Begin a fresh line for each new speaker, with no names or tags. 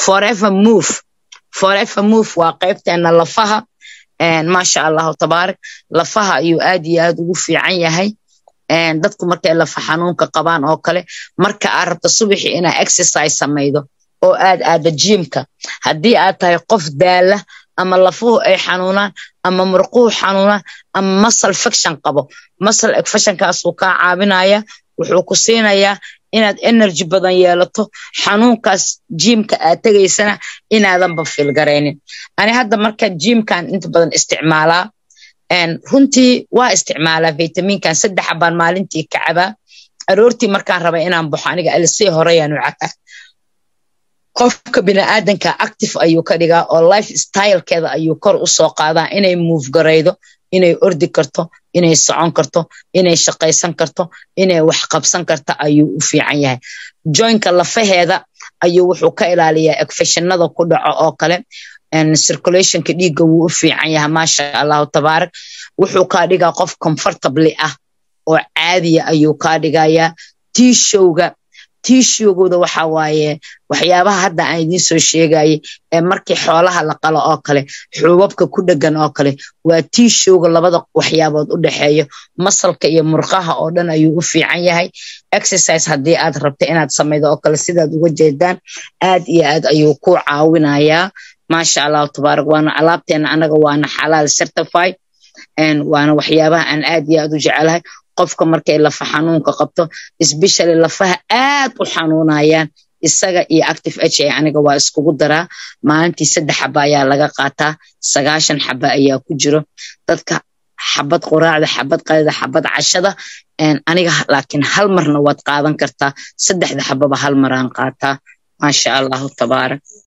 forever move forever move waa qaybteena lafaha maasha allahu tabaarak lafaha ayuu aad iyo aad ugu fiican yahay dadku markay lafa xanuunka qabaan oo kale marka aad rabto subaxii inaa exercise samaydo oo aad aada jiimka haddii aad tahay qof daala ama lafuhu ay xanuunaan ama murquhu xanuunaan ama masal fiction qabo masal efactionkaasuu kaa caabinaya wuxuu ku siinayaa inaad energy badan yeelato xanuunkaas jiimka aad tegaysana inaadanba fiilgaraynin ani hadda marka jiimkan inta badan isticmaalaa runtii waa isticmaalaa vitaminkan saddex baan maalintii ka cabaa aroortii markaan raba inaan baxo aniga alisii horeyaanu cabaa qofka biniaadanka active ayuu ka dhigaa oo life stylekeeda ayuu kor u soo qaadaa inay move garaydo inay ordi karto inay socon karto inay shaqaysan karto inay wax qabsan karto ayuu u fiican yahay joinka lafaheeda ayuu wuxuu ka ilaaliyaa efeshinada ku dhaco oo kale circulationka dhiigga wuu u fiican yahay maasha allahu tabaarak wuxuu kaa dhigaa qof comfortably ah oo caadiya ayuu kaa dhigayaa tiishowga tiishowgooda waxa waaye waxyaabaha hadda aan idiin soo sheegayay ee markii xoolaha la qalo oo kale xuubabka ku dhegan oo kale waa tiishowga labada waxyaabood u dhexeeyo masalka iyo murqaha oo dhan ayuu u fiican yahay exercise haddii aad rabto inaad samaydo oo kale sidaad uga jeedaan aad iyo aad ayuu ku caawinayaa maasha allahu tabaarak waana alaabteena anaga waana xalaal certified waana waxyaabaha aan aad iyo aad u jecelahay qofka markay lafa xanuunka qabto especially lafaha aad u xanuunayaan isaga iyo active h a aniga waa iskugu daraa maalintii saddex xaba ayaa laga qaataa sagaashan xaba ayaa ku jiro dadka xabad quraacda xabad qalida xabad cashada aniga laakiin hal marna waad qaadan kartaa saddexda xababa hal maraan qaataa maasha allahu tabaarak